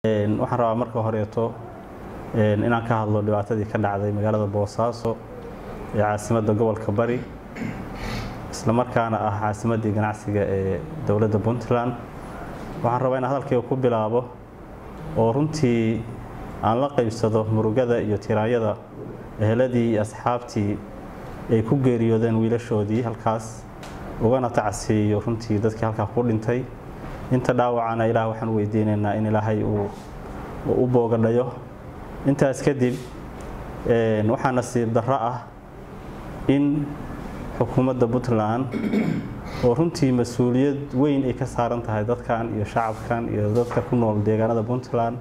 waxaan rabaa marka horeeto inaan ka hadlo dhibaatadii ka dhacday magaalada boosaaso ee caasimadda gobolka bari islamarkaana ah caasimaddii ganacsiga ee dowladda puntland waxaan rabaa inaan hadalkayga ku bilaabo oo runtii aan la qaybsado murugada iyo tiraanyada eheladii iyo asxaabtii ay ku geeriyoodeen wiilashoodii halkaas ugana tacsiiyo runtii dadkii halkaa ku dhintay inta dhaawacana ilaah waxaan weydiinaynaa in ilaahay uu u boogadhayo intaas kadib waxaa nasiib darro ah in xukuumadda puntland oo runtii mas-uuliyad weyn ay ka saaran tahay dadkan iyo shacabkan iyo dadka ku nool deegaanada puntland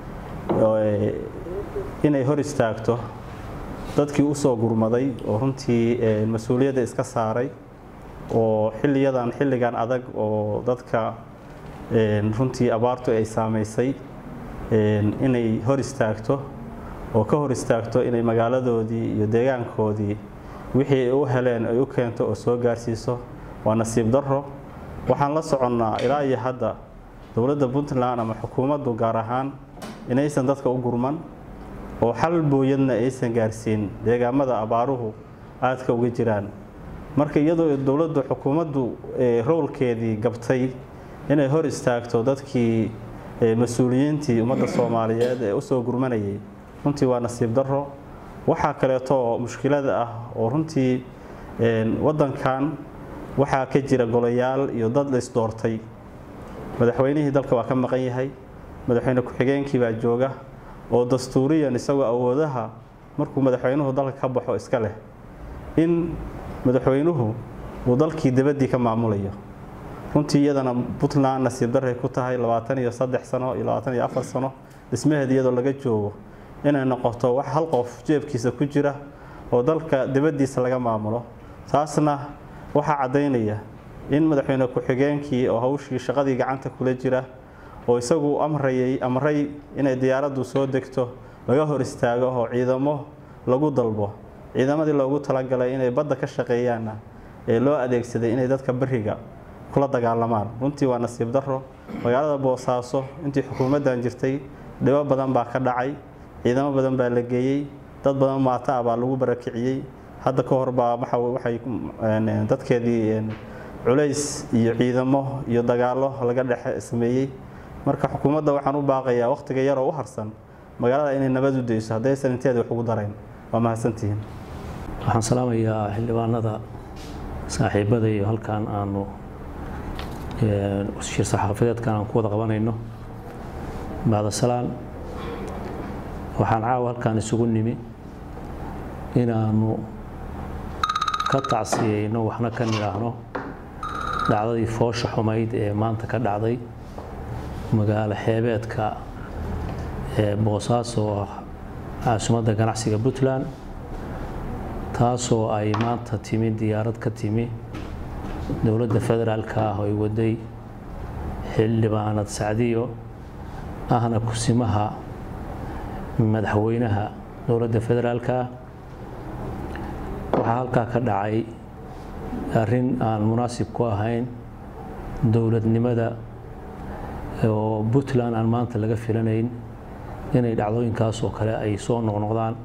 inay hor istaagto dadkii usoo gurmaday oo runtii mas-uuliyadda iska saaray oo xiliyadan xilligan adag oo dadka runtii abaartu ay saamaysay inay hor istaagto oo ka hor istaagto inay magaaladoodii iyo deegaankoodii wixii ay u heleen ay u keento oo soo gaarsiiso waa nasiib darro waxaan la soconnaa ilaa iyo hadda dowladda puntland ama xukuumaddu gaar ahaan inaysan dadka u gurman oo xal booyadna aysan gaarsiin deegaamada abaaruhu aadka uga jiraan marka iyadoo dowladdu xukuumaddu rowlkeedii gabtay inay hor istaagto dadkii mas-uuliyiintii ummadda soomaaliyeed ee usoo gurmanayay runtii waa nasiib darro waxaa kaleeto mushkilada ah oo runtii waddankan waxaa ka jira golayaal iyo dad la isdoortay madaxweynihii dalka waa ka maqan yahay madaxweyne ku-xigeenkii baa jooga oo dastuuriyan isagoo awoodaha markuu madaxweynuhu dalka ka baxo iska leh in madaxweynuhu uu dalkii dabaddii ka maamulayo runtii iyadana puntland nasiib darray ku tahay labaatan iyo saddex sano iyo labaatan iyo afar sano dhismaheed iyadoo laga joogo inay noqoto wax hal qof jeebkiisa ku jira oo dalka dabaddiisa laga maamulo taasna waxaa caddaynaya in madaxweyne ku-xigeenkii oo hawshii shaqadii gacanta kula jira oo isagu amrayay amray inay diyaaraddu soo degto laga hor istaago oo ciidamo lagu dalbo ciidamadii loogu talagalay inay badda ka shaqeeyaanna ee loo adeegsaday inay dadka beriga kula dagaalamaan runtii waa nasiib darro magaalada boosaaso intii xukuumaddan jirtay dhibo badan baa ka dhacay ciidamo badan baa la geeyey dad badan maato ah baa lagu barakiciyey hadda ka hor baa waxay dadkeedii culays iyo ciidamo iyo dagaallo laga dhex sameeyey marka xukuumadda waxaan u baaqayaa wakhtiga yaroo u harsan magaalada inay nabad u dayso haddaysan inteeda wax ugu darayn waa mahadsantihiin waxaan salaamayaa xildhibaanada saaxiibada iyo halkan aanu shir saxaafadeedkan aan ku wada qabanayno bacdasalaan waxaan caawa halkaan isugu nimi inaanu ka tacsiyeyno waxna ka nidhaahno dhacdadii foosha xumayd ee maanta ka dhacday magaalo xeebeedka ee boosaaso oo ah caasimadda ganacsiga puntland taasoo ay maanta timi diyaarad ka timi dowladda federaalka ah oo ay waday xildhibaanad sacdiyo ahna kusimaha madaxweynaha dowladda federaalka ah waxaa halkaa ka dhacay arrin aan munaasib ku ahayn dowladnimada oo puntland aan maanta laga filanayn inay dhacdooyinkaas oo kale ay soo noqnoqdaan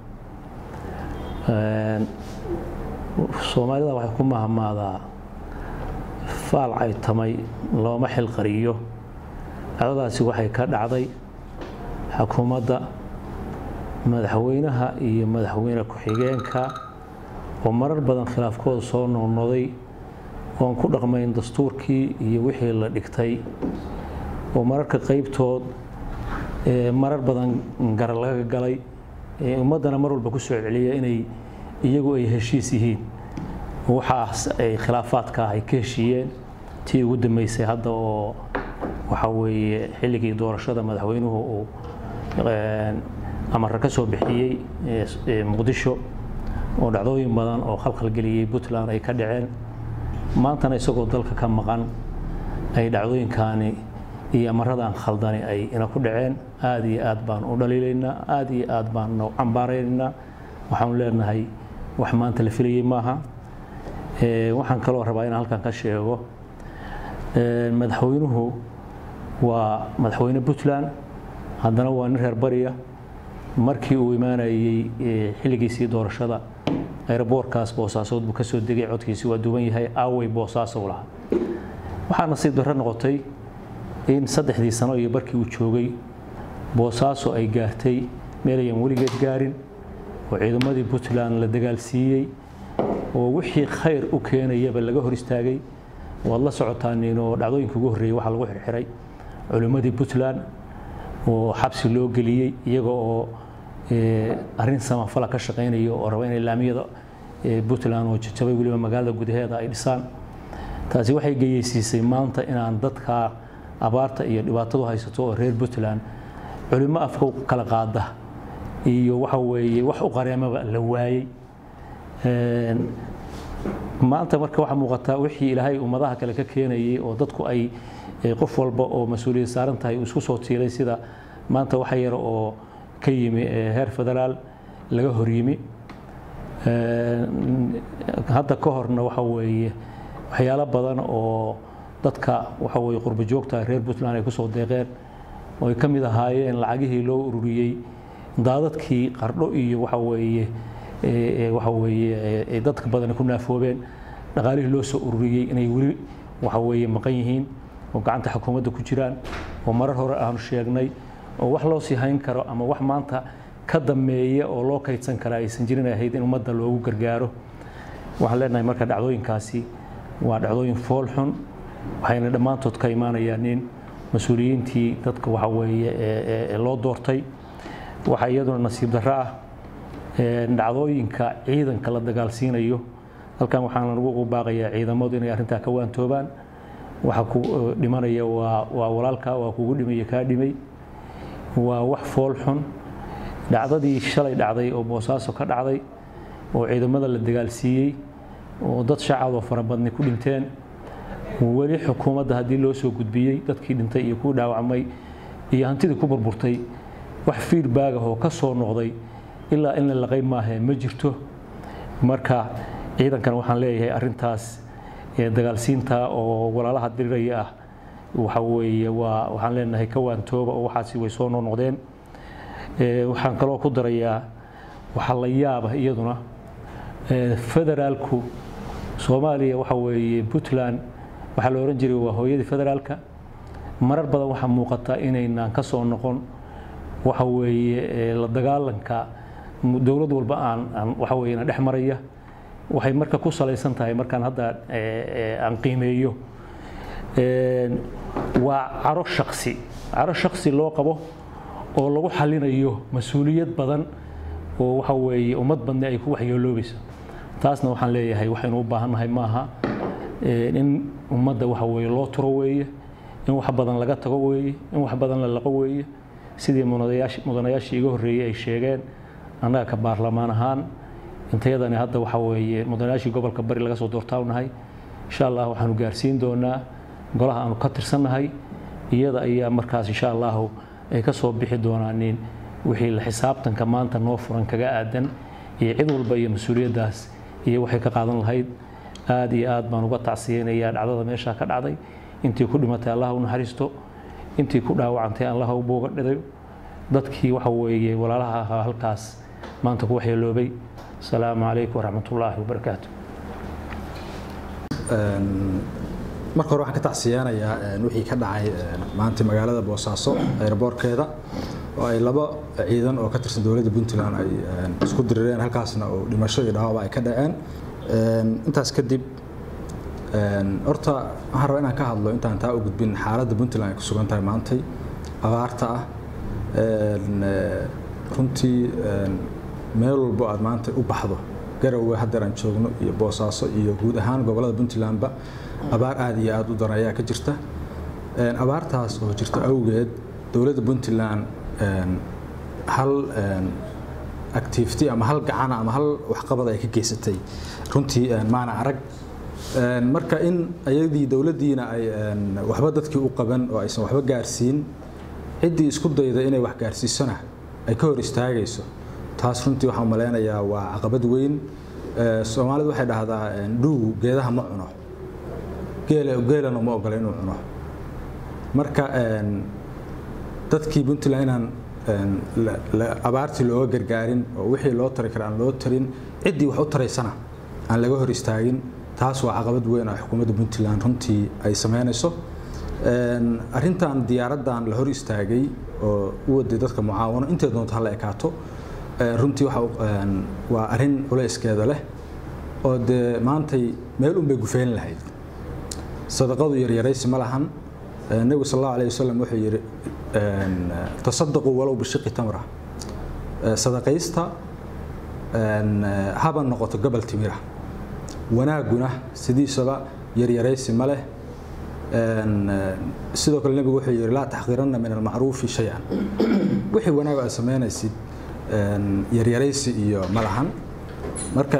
soomaalida waxay ku mahamaadaa faal caytamay looma xilqariyo dhacdadaasi waxay ka dhacday xukuumadda madaxweynaha iyo madaxweyne ku-xigeenka oo marar badan khilaafkooda soo noqnoqday oon ku dhaqmayn dastuurkii iyo wixii la dhigtay oo mararka qaybtood marar badan gara laga galay ummaddana mar walba ku soo celiya inay iyagu ay heshiis yihiin waxaas ay khilaafaadka ah ay ka heshiiyeen tii ugu dambeysay hadda oo waxa weeye xilligii doorashada madaxweynuhu uu amarra ka soo bixiyey muqdisho oo dhacdooyin badan oo khalkhalgeliyey puntland ay ka dhaceen maantana isagoo dalka ka maqan ay dhacdooyinkaani iyo amaradan khaldani ay ina ku dhaceen aada iyo aad baan u dhaliilaynaa aada iyo aad baan u cambaaraynaynaa waxaanu leenahay wax maanta la filayey maaha waxaan kaloo rabaa inaan halkan ka sheego madaxweynuhu waa madaxweyne puntland haddana waa nin reer bariya markii uu imaanayey xilligiisii doorashada aeroboorkaas boosaasood buu ka soo degay codkiisi waa duwan yahay aawey boosaaso u lahaa waxaa nasiib darro noqotay in saddexdii sano iyo barkii uu joogay boosaaso ay gaartay meelayan weligeed gaarin oo ciidamadii puntland la dagaalsiiyey oo wixii khayr u keenayaba laga hor istaagay waad la socotaan oo dhacdooyinka ugu horreeyey waxaa lagu xirxiray culimmadii puntland oo xabsi loo geliyey iyaga oo arrin samafala ka shaqaynaya oo raba inay laamiyada puntland oo jajabay weliba magaalada gudaheeda ay dhisaan taasi waxay geyeysiisay maanta inaan dadka abaarta iyo dhibaatadu haysato oo reer puntland culimo afka kala qaada iyo waxa weeye wax u qareemaba la waayey maanta marka waxaa muuqataa wixii ilaahay ummadaha kale ka keenayay oo dadku ay qof walba oo mas-uuliyad saaran tahay uu isku soo tiilay sida maanta waxa yar oo ka yimi heer federaal laga hor yimi hadda ka horna waxa weeye waxyaalo badan oo dadka waxa weeye qurbo joogta reer puntland ay kusoo deeqeen oo ay ka mid ahaayeen lacagihii loo ururiyey daadadkii qardho iyo waxa weeye waxa weeye dadka badan ku naafoobeen dhaqaalihii loo soo ururiyey inay weli waxa weeye maqan yihiin oo gacanta xukuumadda ku jiraan oo marar hore aanu sheegnay oo wax loo sii hayn karo ama wax maanta ka dammeeya oo loo kaydsan kara aysan jirin ahayd in ummadda loogu gargaaro waxaan leenahay marka dhacdooyinkaasi waa dhacdooyin fool xun waxayna dhammaantood ka imaanayaan in mas-uuliyiintii dadka waxa weeye loo doortay waxaa iyaduna nasiib darro ah dhacdooyinka ciidanka la dagaalsiinayo halkan waxaan ugu baaqayaa ciidamadu inay arrintaa ka waantoobaan waxa ku dhimanaya waa waa walaalka waa kugu dhimaya kaa dhimay waa wax fool xun dhacdadii shalay dhacday oo boosaaso ka dhacday oo ciidamada la dagaalsiiyey oo dad shacaboo fara badni ku dhinteen weli xukuumadda haddii loo soo gudbiyey dadkii dhintay iyo ku dhaawacmay iyo hantidii ku burburtay wax feedback ah oo ka soo noqday ilaa in la laqay maahe ma jirto marka ciidankan waxaan leeyahay arrintaas dagaalsiinta oo walaalaha diriraya ah waxa weeye waa waxaan leenahay ka waantooba oo waxaasi way soo noqnoqdeen waxaan kaloo ku darayaa waxaa la yaaba iyaduna federaalku soomaaliya waxa weeye puntland waxaa la ohan jiray waa hooyadii federaalka marar badan waxaa muuqata inaynaan ka soo noqon waxa weeye la dagaalanka dowlad walba aan waxa weeye na dhex maraya waxay marka ku salaysan tahay markaan hadda aan qiimeeyo waa caro shaksi caro shaksi loo qabo oo lagu xalinayo mas-uuliyad badan oo waxa weeye ummad badni ay ku waxyeeloobayso taasna waxaan leeyahay waxaynu u baahannahay maaha in ummadda waxa weeye loo turo weeye in wax badan laga tago weeye in wax badan la laqo weeye sidii mudanayaashii iga horreeyey ay sheegeen annaga ka baarlamaan ahaan intayadani hadda waxa weeye mudanayaashii gobolka bari laga soo doortaa nahay insha allah waxaanu gaarsiin doonaa golaha aanu ka tirsannahay iyada ayaa markaas insha allahu ay ka soo bixi doonaanin wixii la xisaabtanka maanta noo furan kaga aadan iyo cid walba iyo mas-uuliyaddaas iyo waxay ka qaadan lahayd aad iyo aad baan uga tacsiyeynayaa dhacdada meeshaa ka dhacday intii ku dhimatay allah u naxariisto intii ku dhaawacantay allah u booga dhidayo dadkii waxa weeye walaalaha ahaa halkaas maanta ku waxyeeloobay asalaamu calaykum waraxmatullaahi wabarakaatu marka hore waxaan ka tacsiyeenayaa wixii ka dhacay maanta magaalada boosaaso aeroboorkeeda oo ay laba ciidan oo ka tirsan dowladda puntland ay isku dirireen halkaasna oo dhimasho iyo dhaawaba ay ka dhaceen intaas kadib horta waxaan rabaa inaan ka hadlo intaan taa u gudbin xaaladda puntland ay ku sugan tahay maantay abaarta ah runtii meel walbo aad maanta u baxdo garowe haddeer aan joogno iyo boosaaso iyo guud ahaan gobollada puntlandba abaar aad iyo aad u daran ayaa ka jirta abaartaas oo jirta awgeed dowladda puntland hal activity ama hal gacana ama hal waxqabad ay ka geysatay runtii maana arag marka in ayadii dowladdiina ay waxba dadkii u qaban oo aysan waxba gaarsiin ciddii isku dayda inay wax gaarsiisona ay ka hor istaagayso taas runtii waxaan malaynayaa waa caqabad weyn soomaalidu waxay dhahdaa dhuugu geedaha ma cuno geelana ma ogola inuu cuno marka dadkii puntland inaan abaartii looga gargaarin oo wixii loo tari kara aan loo tarin ciddii wax u taraysana aan laga hor istaagin taas waa caqabad weyn oo xukuumadda puntland runtii ay sameynayso arrintan diyaaraddan la hor istaagay oo u waday dadka mucaawano intay doonto hala ekaato runtii waa arrin culayskeeda leh oo dee maantay meel unbay gufeyn lahayd sadaqadu yaryaraysi ma lahan nebigu sal allahu alayh wasalam wuxuu yidhi tasadaquu walow bishiqi tamra sadaqaysta haba noqoto gobol timira wanaaguna sidiisaba yaryaraysi ma leh sidoo kale nebigu wuxuu yidhi laa taxqiranna min almacruufi shay-an wixii wanaag aad samaynaysid yaryaraysi iyo ma lahan marka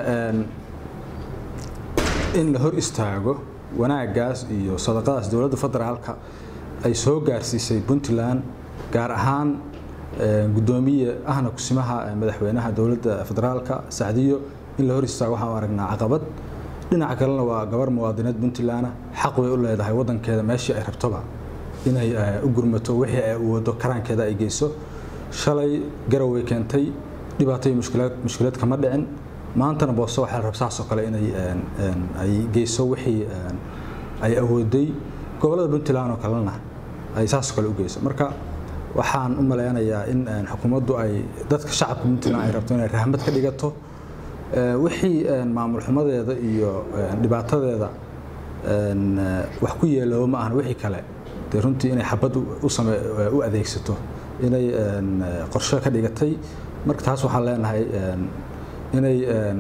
in la hor istaago wanaaggaas iyo sadaqadaas dowladda federaalka ay soo gaarsiisay puntland gaar ahaan gudoomiye ahna kusimaha madaxweynaha dowladda federaalka sacdiyo in la hor istaago waxaan u aragnaa caqabad dhinaca kalena waa gabar muwaadinied puntlandna xaq way u leedahay wadankeeda meeshii ay rabtoba inay u gurmato wixii ay wado karaankeeda ay geyso shalay garaway keentay dhibaato iyo mushkilad kama dhicin maantana booso waxaa la rab saasoo kale inay ay geyso wixii ay awooday gobolada puntland oo kalena ay saasoo kale u geyso marka waxaan u maleynayaa in xukuumaddu ay dadka shacabka puntland ay rabto inay rahmad ka dhigato wixii maamul xumadeeda iyo dhibaatadeeda wax ku yeelooba ma ahan wixii kale dee runtii inay xabad u adeegsato inay qorshe ka dhigatay marka taas waxaan leenahay inay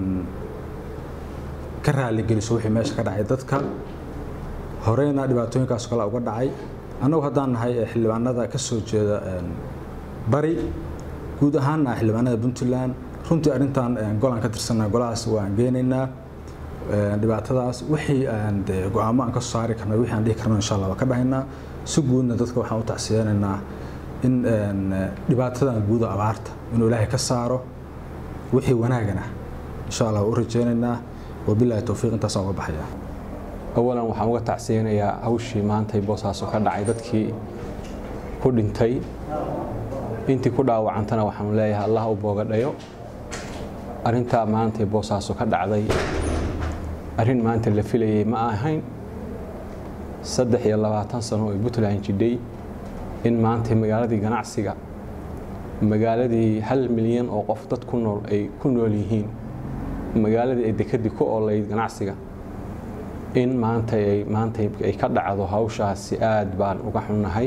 ka raaligeliso wixii meesha ka dhacay dadka horeyna dhibaatooyinkaas kale uga dhacay annagu haddaan nahay xildhibaanada ka soo jeeda bari guud ahaanna xildhibaanada puntland runtii arrintan golaan ka tirsanaa golahaas waan geenaynaa dhibaatadaas wixii aan dee go-aamo aan ka soo saari karna wixii aan dhihi karno insha allah waa ka dhahaynaa si guudna dadka waxaan u tacsiyeenaynaa in dhibaatadan guuda abaarta inuu ilaahay ka saaro wixii wanaagana insha allah u rajeynaynaa wabilahi towfiiq intaasaan uga baxaya awalan waxaan uga tacsiyeynayaa hawshii maantay boosaaso ka dhacay dadkii ku dhintay intii ku dhaawacantana waxaanu leeyahay allah u boogadhayo arrintaa maantay boosaaso ka dhacday arrin maanta la filayay ma ahayn saddex iyo labaatan sano oo puntland jidhay in maantay magaaladii ganacsiga magaaladii hal milyan oo qof dad ku nool ay ku nool yihiin magaaladii ay dekedii ku oolayd ganacsiga in maanta ay maanta ay ka dhacdo hawshaasi aad baan uga xunnahay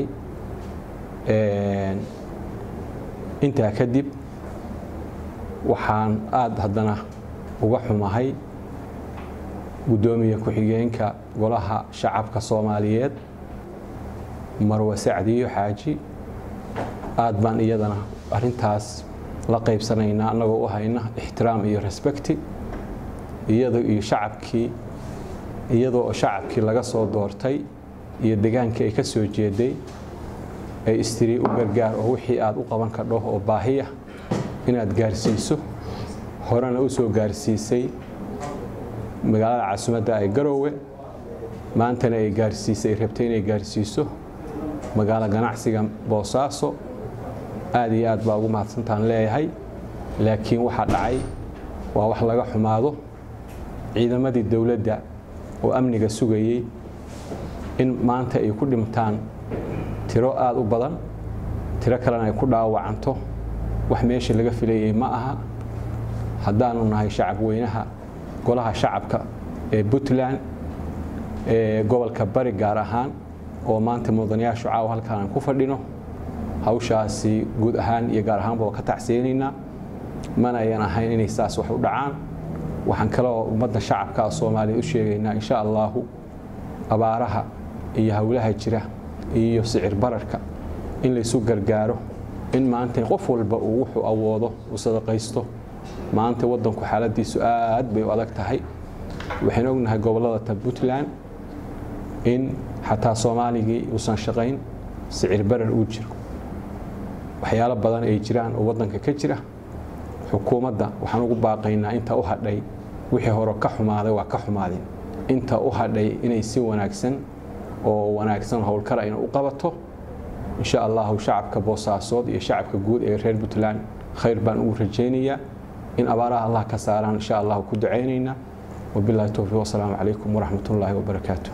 intaa kadib waxaan aad haddana uga xumahay guddoomiye ku-xigeenka golaha shacabka soomaaliyeed marwe sacdiyo xaaji aad baan iyadana arrintaas la qaybsanaynaa annagoo u hayna ixtiraam iyo respecti iyado iyo shacabkii iyadoo shacabkii laga soo doortay iyo degaankii ay ka soo jeeday ay istiri u gargaar oo wixii aad u qaban kadho oo baahiya inaad gaarsiiso horena u soo gaarsiisay magaalada caasimadda ay garoowe maantana ay gaarsiisay ay rabtay inay gaarsiiso magaalo ganacsiga boosaaso aad iyo aad baa ugu mahadsantaan leeyahay laakiin waxaa dhacay waa wax laga xumaado ciidamadii dowladda oo amniga sugayey in maanta ay ku dhimtaan tiro aad u badan tiro kalena ay ku dhaawacanto wax meesha laga filayay ma aha haddaanu nahay shacab weynaha golaha shacabka ee puntland ee gobolka bari gaar ahaan oo maanta mudanayaashu caawa halkaan aan ku fadhino hawshaasi guud ahaan iyo gaar ahaanba waa ka tacsiyeynaynaa mana ayan ahayn inay saas wax u dhacaan waxaan kaloo ummadda shacabka soomaaliya u sheegaynaa insha allaahu abaaraha iyo howlaha jira iyo sicir bararka in laysu gargaaro in maanta qof walba uu wuxuu awoodo uu sadaqaysto maanta waddanku xaaladiisu aad bay u adag tahay waxaan ognahay gobollada ta puntland in xataa soomaaligii uusan shaqayn sicir barar uu jiro waxyaalo badan ay jiraan oo waddanka ka jira xukuumadda waxaan ugu baaqaynaa inta u hadhay wixii hore ka xumaaday waa ka xumaadeen inta u hadhay inay si wanaagsan oo wanaagsan howlkara ina u qabato insha allahu shacabka boosaasood iyo shacabka guud ee reer puntland khayr baan ugu rajaynayaa in abaaraha allah ka saaraan insha allahu ku ducaynaynaa wabillahi towfiiq wasalaamu calaykum waraxmat ullaahi wabarakaatuh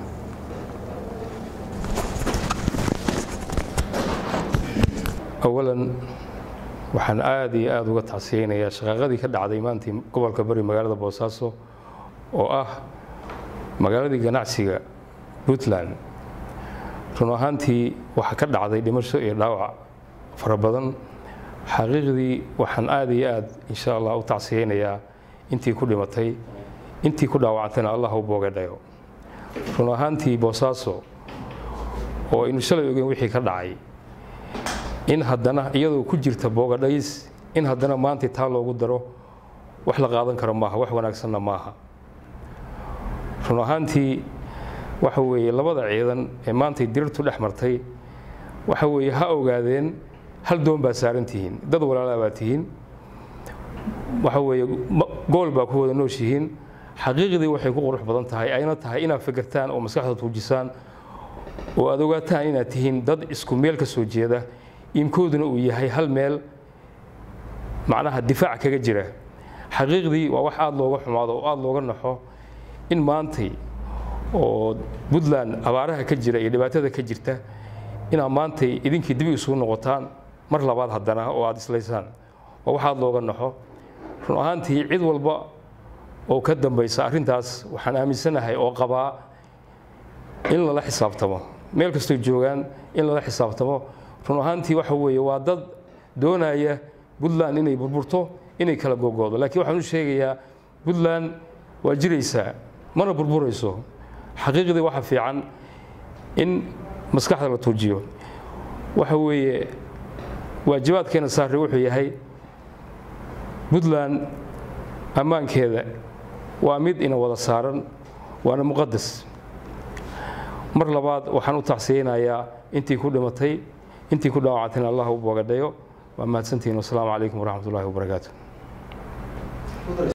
awalan waxaan aada iyo aada uga tacsiyeynayaa shaqaaqadii ka dhacday maantii gobolka bari magaalada boosaaso oo ah magaaladii ganacsiga puntland run ahaantii waxaa ka dhacday dhimasho iyo dhaawac fara badan xaqiiqdii waxaan aada iyo aada insha allah u tacsiyeynayaa intii ku dhimatay intii ku dhaawacantayna allah u boogadhayo run ahaantii boosaaso oo aynu shalay ogeyn wixii ka dhacay in haddana iyadoo ku jirta boogadhays in haddana maanta taa loogu daro wax la qaadan karo maaha wax wanaagsanna maaha run ahaantii waxa weeye labada ciidan ee maantay dirirtu dhex martay waxa weeye ha ogaadeen hal doon baa saaran tihiin dad walaalaa baa tihiin waxa weeye gool baa ku wada nooshihiin xaqiiqdii waxay ku qurux badan tahay ayna tahay inaad fikirtaan oo maskaxda tuujisaan oo aad ogaataan inaad tihiin dad isku meel ka soo jeeda iimkooduna uu yahay hal meel macnaha difaac kaga jira xaqiiqdii waa wax aada looga xumaado oo aada looga naxo in maantay oo puntland abaaraha ka jira iyo dhibaatada ka jirta inaad maantay idinkii dib isugu noqotaan mar labaad haddana oo aada islaysaan waa wax aada looga naxo run ahaantii cid walba oo ka dambaysa arrintaas waxaan aaminsanahay oo qabaa in lala xisaabtamo meel kastoo joogaan in lala xisaabtamo run ahaantii waxa weeye waa dad doonaya puntland inay burburto inay kala gogoodo laakiin waxaan u sheegayaa puntland waa jiraysaa mana burburayso xaqiiqdii waxa fiican in maskaxda la tuujiyo waxa weeye waajibaadkeena saare wuxuu yahay puntland ammaankeeda waa mid ina wada saaran waana muqadas mar labaad waxaan u tacsiyeynayaa intii ku dhimatay intii ku dhaawacantayna allah u boogadhayo waa mahadsantihiin wasalaamu calaykum waraxmat ullahi wabarakaatu